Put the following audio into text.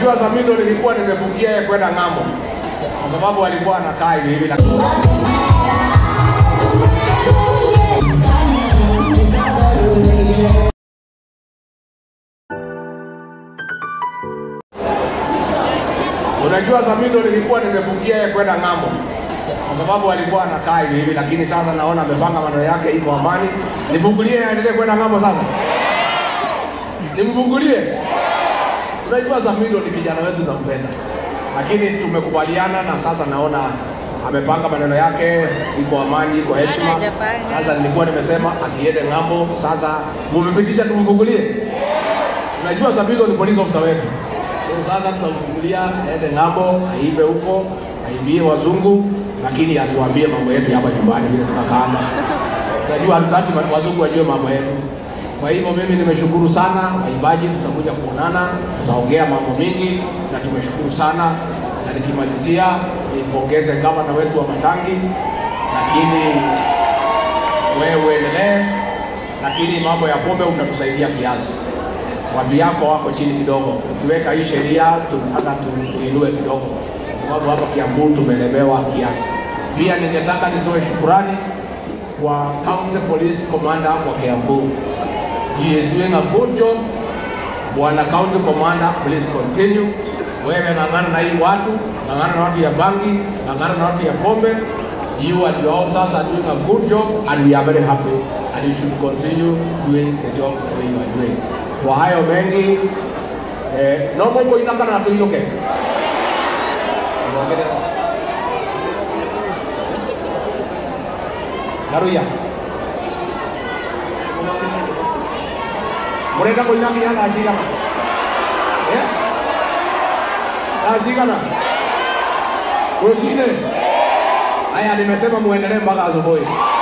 Unajua Samido nilikuwa nimefungia yeye kwenda ng'ambo kwa sababu alikuwa anakaa hivi hivi, lakini Unajua Samido nilikuwa nimefungia yeye kwenda ng'ambo kwa sababu alikuwa anakaa hivi hivi, lakini sasa naona amepanga maneno yake, iko amani. Nifungulie aendelee kwenda ng'ambo sasa, nimfungulie. Unajua Samido ni kijana wetu, nampenda, lakini tumekubaliana na sasa naona amepanga maneno yake, iko amani, iko heshima. hajapanga. Sasa nilikuwa nimesema asiende ng'ambo, sasa mumepitisha, tumfungulie. Unajua Samido ni police officer wetu, so sasa tunamfungulia aende ng'ambo, aibe huko, aibie wazungu, lakini asiwaambie mambo yetu hapa nyumbani vile tunakaanga. Unajua hatutaki ma- wazungu wajue mambo yetu. Kwa hivyo mimi nimeshukuru sana waibaji, tutakuja kuonana, tutaongea mambo mingi na tumeshukuru sana, na nikimalizia nipongeze gavana wetu wa Matangi, lakini wewe uendelee, lakini mambo ya pombe utatusaidia kiasi. Watu yako wako chini kidogo, ukiweka hii sheria tunataka tu- tuinue kidogo, kwa sababu hapa Kiambu tumelemewa kiasi. Pia ningetaka nitoe shukurani kwa County Police Commander wa Kiambu. He is doing a good job. Bwana County Commander, please continue. Wewe ng'ang'ana na hii watu, ng'ang'ana na watu ya bangi, ng'ang'ana na watu ya pombe. You and your officers are doing a good job and we are very happy and you should continue doing the job the way you are doing. Kwa hayo mengi, eh, nombo kuinaka na tuinuke. Garuya. Murenda kuinamia na ashigana. Eh? Na ashigana. Kusine. Haya nimesema muendelee mpaka asubuhi.